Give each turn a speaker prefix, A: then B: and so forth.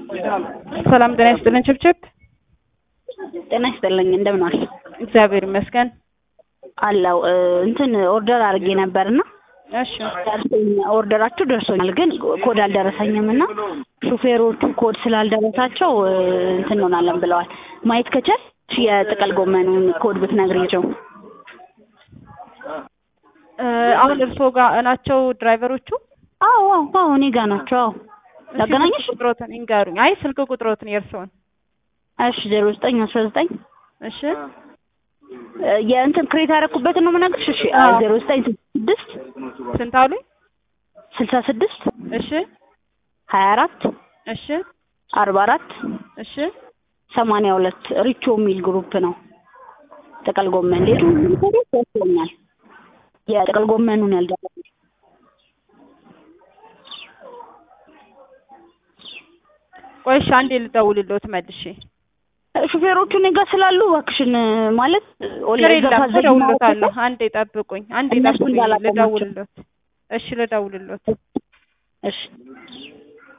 A: ሰላም ጤና ይስጥልን ችብችብ።
B: ጤና ይስጥልኝ እንደምን ዋልሽ?
A: እግዚአብሔር ይመስገን
B: አለው እንትን ኦርደር አድርጌ ነበርና
A: እሺ
B: ደርሶኝ ኦርደራችሁ ደርሶኛል፣ ግን ኮድ አልደረሰኝም እና ሹፌሮቹ ኮድ ስላልደረሳቸው እንትን እንሆናለን ብለዋል። ማየት ከቻልሽ የጥቅል ጎመኑን ኮድ ብትነግሪቸው።
A: እ አሁን እርስዎ ጋር ናቸው ድራይቨሮቹ?
B: አዎ አዎ አዎ እኔ ጋር ናቸው። አዎ
A: እሺ፣
B: ላገናኝሽ?
A: ስልክ ቁጥሮትን ይንገሩኝ። አይ ስልክ ቁጥሮትን የእርስዎን።
B: እሺ ዜሮ ዘጠኝ አስራ ዘጠኝ
A: እሺ
B: የእንትን ክሬት ያደረኩበትን ነው የምነግርሽ። እሺ
A: አዎ።
B: ዜሮ ዘጠኝ ስድስት
A: ስንት አሉኝ?
B: ስልሳ ስድስት
A: እሺ
B: ሀያ አራት
A: እሺ
B: አርባ አራት
A: እሺ
B: ሰማንያ ሁለት ሪቾ የሚል ግሩፕ ነው። ጥቅል ጎመን ሌቱ ደርሶኛል። የጥቅል ጎመኑን ያልደረሰ
A: ቆይ እሺ አንዴ ልደውልልዎት መልሼ።
B: ሹፌሮቹ እኔ ጋር ስላሉ እባክሽን ማለት
A: ችግር
B: ኦንላይን
A: የለም
B: ታዘዝ
A: እደውልልዎታለሁ። አንዴ ጠብቁኝ፣ አንዴ
B: እነሱ
A: ጠብቁኝ
B: እንዳላቆማቸው።
A: ልደውልልዎት። እሺ ልደውልልዎት።
B: እሺ